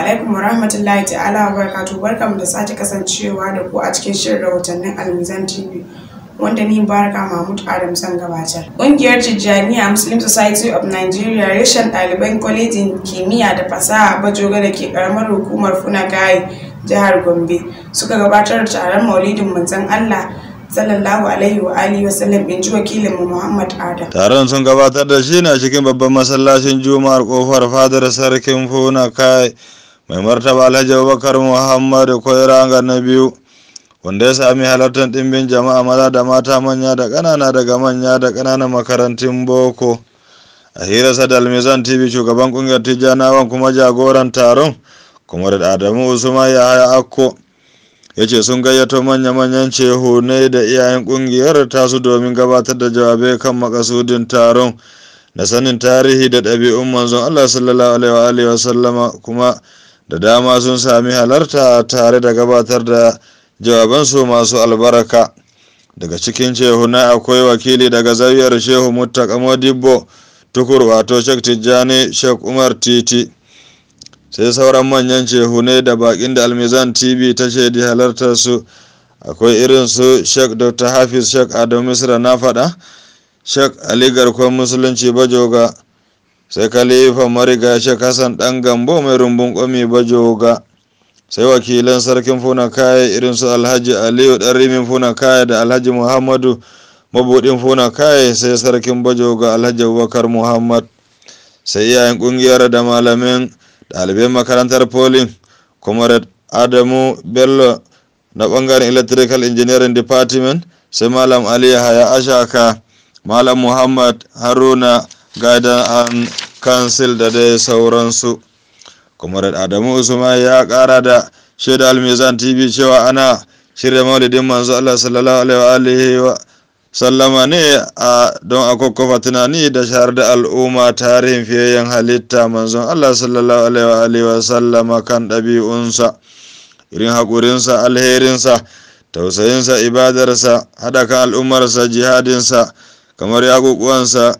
alaikum wa rahmatullahi ta'ala wa barakatu barkamu da sake kasancewa da ku a cikin shirin rahotannin almizan tv wanda ni baraka mahmud adam san gabatar ƙungiyar tijjaniya muslim society of nigeria reshen ɗaliban kwalejin kimiyya da fasaha bajoga da ke ƙaramar hukumar funagayi jihar gombe suka gabatar da taron maulidin manzon allah sallallahu alaihi wa alihi wa sallam in ji wakilin mu Muhammad Adam. Taron sun gabatar da shi ne a cikin babban masallacin Juma'ar kofar fadar sarkin Funa kai mai martaba Alhaji Abubakar Muhammad Koiranga na biyu wanda ya sami halartar ɗimbin jama'a maza da mata manya da ƙanana daga manya da ƙananan makarantun boko. A hirarsa da Almizan TV shugaban ƙungiyar Tijjanawan kuma jagoran taron kuma da Adamu Usman Yahaya Akko. ya ce sun gayyato manya-manyan cehunai da iyayen kungiyar tasu domin gabatar da jawabai kan makasudin taron na sanin tarihi da ɗabi'un manzon Allah sallallahu alaihi wa sallama kuma da dama sun sami halarta tare da gabatar da jawabansu masu albarka daga cikin cehunai akwai wakili daga zawiyar shehu muttaka modibbo tukur wato shek tijjani shek umar titi sai sauran manyan cehune da bakin da almizan tv ta shaidi halartar su akwai irin su sheikh dr hafiz sheikh adamu misra na faɗa sheikh ali garkon musulunci bajoga sai khalifa mariga sheikh hassan dan gambo mai rumbun kwami bajoga sai wakilan sarkin funa kaya irin su alhaji aliyu dan rimin funa kaya da alhaji muhammadu mabudin funa kaya sai sarkin bajoga alhaji abubakar muhammad sai iyayen kungiyar da malamin ɗalibai makarantar polin comrade adamu bello na ɓangaren electrical engineering department sai malam ali haya ashaka malam muhammad haruna guidance and council da dai sauransu comrade adamu usman ya ƙara da shaida almizan tv cewa ana shirya maulidin manzo allah sallallahu alaihi wa sallama ne a don a kwakwafa tunani da shahar da al'umma tarihin fiyayyen halitta manzon Allah sallallahu alaihi wa sallama kan ɗabi'unsa irin haƙurinsa alherinsa tausayinsa ibadarsa haɗa kan al'ummarsa jihadinsa kamar yaƙuƙuwansa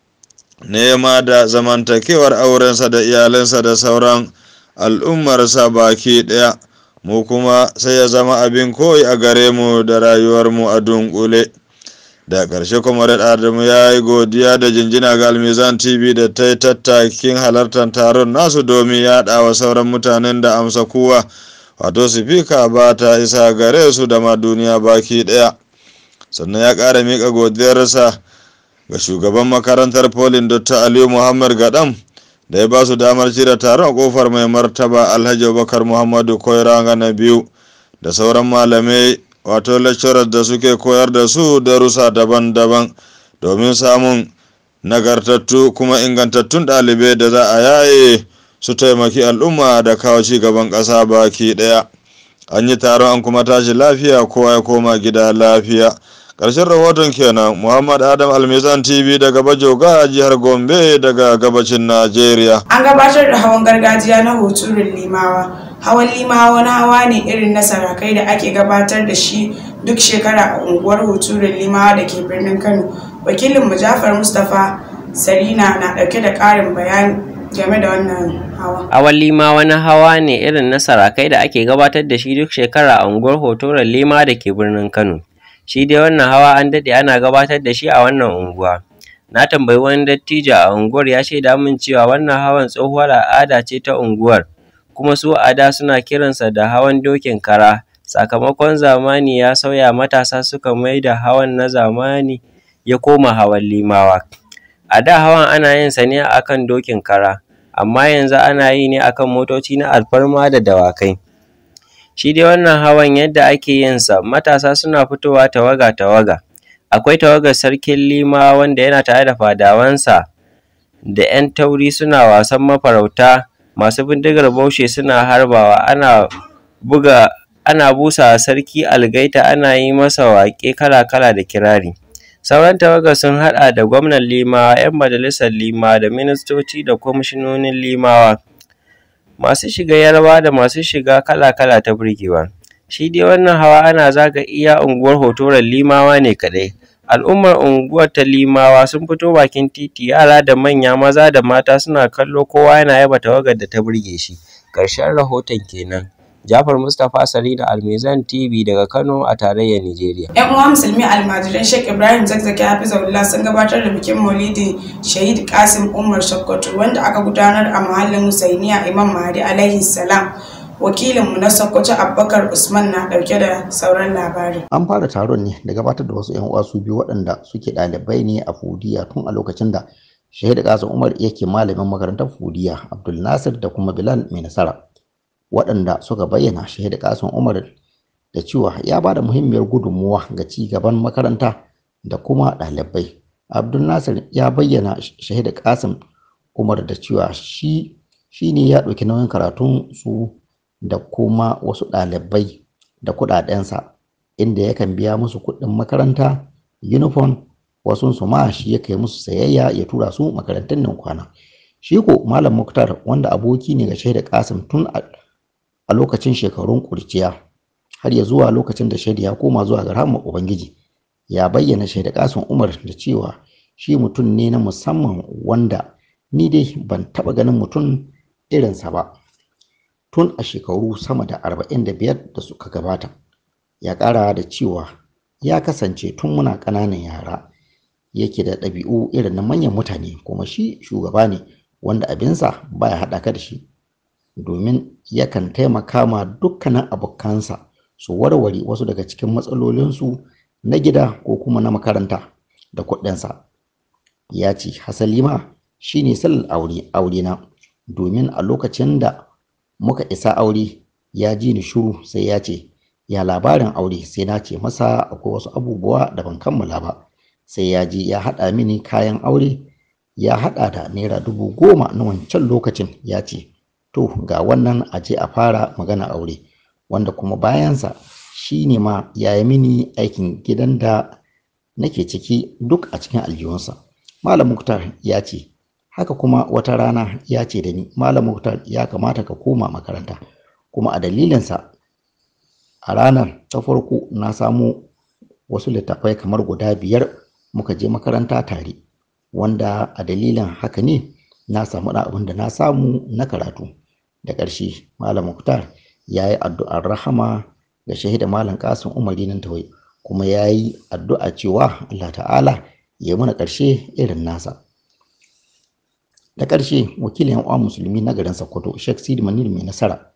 nema da zamantakewar aurensa da iyalansa da sauran al'ummarsa baki ɗaya mu kuma sai ya zama abin koyi a gare mu da rayuwarmu a dunkule. da ƙarshe kuma adamu ya yi godiya da jinjina ga almizan tv da ta yi tattakin halartar taron nasu domin yaɗa wa sauran mutanen da amsa kuwa wato sifika ba ta isa gare su da ma duniya baki ɗaya sannan ya ƙara miƙa godiyarsa ga shugaban makarantar polin dr aliyu muhammad gadam da ya ba su damar cire taron kofar mai martaba alhaji abubakar muhammadu koiranga na biyu da sauran malamai wato lecturers da suke koyar da su darussa daban-daban domin samun nagartattu kuma ingantattun ɗalibai da za a yaye su taimaki al'umma da kawo ci gaban ƙasa baki ɗaya an yi taron an kuma tashi lafiya kowa ya koma gida lafiya ƙarshen rahoton kenan muhammad adam almizan tv daga bajoga jihar gombe daga gabacin najeriya An gabatar da hawan gargajiya na hoturin limawa. Hawan limawa wani hawa ne irin na sarakai da ake gabatar da shi duk shekara a unguwar hoturin limawa da ke birnin Kano. Wakilin Jafar Mustapha Sarina na ɗauke da ƙarin bayani game da wannan hawa. Hawan lima wani hawa ne irin na sarakai da ake gabatar da shi duk shekara a unguwar hotoron lima da ke birnin Kano. Shi dai wannan hawa an daɗe ana gabatar da shi a wannan unguwa. Na tambayi wani dattijo a unguwar ya shaida min cewa wannan hawan tsohuwar al'ada ce ta unguwar, kuma su a da suna kiransa da hawan dokin kara. Sakamakon zamani ya sauya matasa suka mai da hawan na zamani ya koma hawan limawa. A da hawan ana yin sa ne akan dokin kara, amma yanzu ana yi ne akan motoci na alfarma da dawakai. Shi dai wannan hawan yadda ake yin sa matasa suna fitowa tawaga-tawaga. Akwai tawagar sarkin Lima wanda yana tare da fadawansa da ‘yan tauri suna wasan mafarauta, masu bindigar baushe suna harbawa, ana buga ana busa sarki algaita ana yi masa waƙe kala-kala da kirari. Sauran tawagar sun haɗa da gwamnan Limawa, ‘yan majalisar Limawa da ministoci da kwamishinonin Limawa. Masu shiga yarba da masu shiga kala-kala ta burgewa. Shi dai wannan hawa ana zaga iya unguwar hotoron Limawa ne kaɗai. Al'ummar unguwar ta Limawa sun fito bakin titi yara da manya maza da mata suna kallo kowa yana yaba tawagar da ta burge shi. ƙarshen rahoton kenan Jafar Mustapha Sarina Almizan TV daga Kano a tarayyar Nijeriya. Yan uwa musulmi almajiran Sheikh Ibrahim Zakzaki Hafizahullah sun gabatar da bikin Maulidi Shahid Kasim Umar Sokoto wanda aka gudanar a mahallin Husainiya Imam Mahdi alaihi salam. Wakilinmu na Sokoto Abubakar Usman na dauke da sauran labari. An fara taron ne da gabatar da wasu 'yan uwa su biyu waɗanda suke ɗalibai ne a Fudiya tun a lokacin da Shahid Kasim Umar yake malamin makarantar Fudiya Abdul Nasir da kuma Bilal mai nasara. waɗanda suka bayyana shahid kasan umar da cewa ya ba da muhimmiyar gudunmuwa ga ci gaban makaranta da kuma ɗalibai abdul nasir ya bayyana shahid kasim umar da cewa shi ne ya ɗauki nauyin karatun su da kuma wasu ɗalibai da kuɗaɗensa inda yakan biya musu kuɗin makaranta uniform wasu su ma shi ya kai musu sayayya ya tura su makarantun nan kwana shi ko malam muktar wanda aboki ne ga shahid kasim tun a a lokacin shekarun kurciya har ya zuwa lokacin da shaida ya koma zuwa ga rahama ubangiji ya bayyana shaida kasun umar da cewa shi mutum ne na musamman wanda ni dai ban taba ganin mutum irinsa ba tun a shekaru sama da arba'in da biyar da suka gabata ya ƙara da cewa ya kasance tun muna ƙananan yara yake da ɗabi'u irin na manyan mutane kuma shi shugaba ne wanda abinsa baya haɗa ka da shi domin yakan taimaka ma dukkanin abokansa su warware wasu daga cikin matsalolinsu na gida ko kuma na makaranta da kuɗinsa ya ce hasali ma shi ne sallar aure aure na domin a lokacin da muka isa aure ya ji ni shuru sai ya ce ya labarin aure sai na ce masa akwai wasu abubuwa da ban kammala ba sai ya ji ya haɗa mini kayan aure ya haɗa da naira dubu goma na wancan lokacin ya ce to ga wannan a je a fara magana aure wanda kuma bayansa shi ne ma ya yi mini aikin gidan da nake ciki duk a cikin aljihunsa malam muktar ya ce haka kuma wata rana ya ce da ni malam muktar ya kamata ka koma makaranta kuma a dalilinsa a ranar ta farko na samu wasu littattafai kamar guda biyar muka je makaranta tare wanda a dalilin haka ne na samu abin da na samu na karatu da ƙarshe malam muktar ya yi addu'ar rahama ga shahida malam kasim umari nan tawai kuma ya yi addu'a cewa allah ta'ala ya yi mana ƙarshe irin nasa da ƙarshe wakilin yan musulmi na garin sokoto sheikh sidi manir mai nasara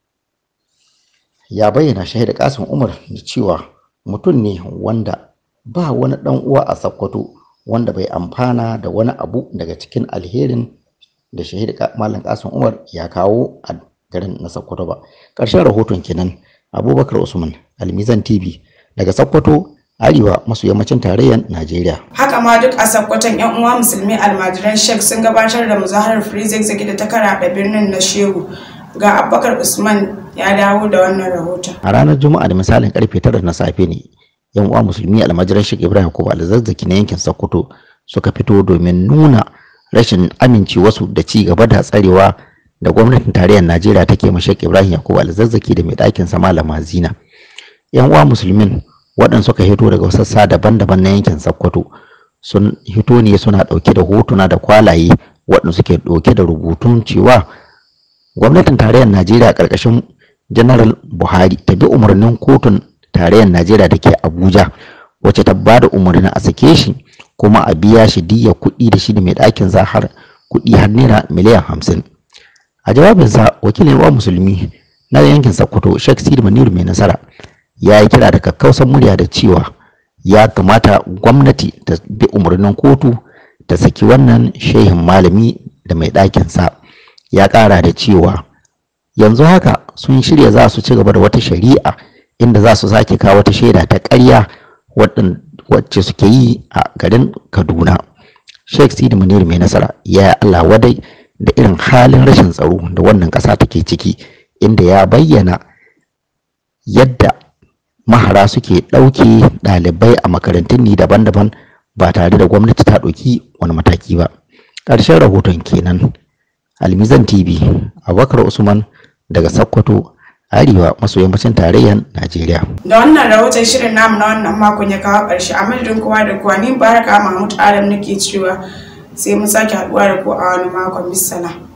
ya bayyana shahida kasim umar da cewa mutum ne wanda ba wani ɗan uwa a sokoto wanda bai amfana da wani abu daga cikin alherin da shahid malam kasim umar ya kawo a garin na sokoto ba ƙarshen rahoton kenan abubakar usman almizan tv daga sokoto arewa maso yammacin tarayyar najeriya Haka ma duk a sakkwaton 'yan uwa musulmi almajiran Sheikh sun gabatar da muzaharar Free Zigzag da ta karaɗa birnin na Shehu. Ga Abubakar Usman ya dawo da wannan rahoton. a ranar juma'a da misalin karfe tara na safe ne yan uwa musulmi almajiran sheikh ibrahim ko alzazzaki na yankin sokoto suka fito domin nuna rashin amincewarsu da ci gaba da tsarewa da gwamnatin tarayyar najeriya take ma sheikh ibrahim yakubu alzazzaki da mai ɗakin sa malama zina yan uwa musulmin waɗanda suka hito daga sassa daban-daban na yankin sokoto sun hito ne suna ɗauke da hotuna da kwalaye waɗanda suke ɗauke da rubutun cewa gwamnatin tarayyar najeriya ƙarƙashin General Buhari ta bi umarnin kotun tarayyar Najeriya da ke Abuja wacce ta ba da umarnin a sake shi kuma a biya shi diya kuɗi da shi da mai ɗakin zahar kuɗi har naira miliyan hamsin. A jawabinsa wakilin wa musulmi na yankin Sokoto Sheikh Sidi Maniru mai nasara ya yi kira da kakkausan murya da cewa ya kamata gwamnati ta bi umarnin kotu ta saki wannan shehin malami da mai ɗakinsa ya ƙara da cewa yanzu haka sun shirya za su ci gaba da wata shari'a inda za su sake kawo wata shaida ta ƙarya wacce suke yi a garin kaduna sheikh sidi munir mai nasara ya yi allah wadai da irin halin rashin tsaro da wannan ƙasa take ciki inda ya bayyana yadda mahara suke ɗauke ɗalibai a makarantun ni daban-daban ba tare da gwamnati ta ɗauki wani mataki ba ƙarshen rahoton kenan almizan tv abubakar usman daga Sokoto arewa maso yammacin tarayyar Najeriya. Da wannan rahoton shirin namu na wannan makon ya kawo ƙarshe a madadin kowa da kowa ni baraka Mahmud Adam nake cewa sai mun sake haɗuwa da ku a wani makon bisala.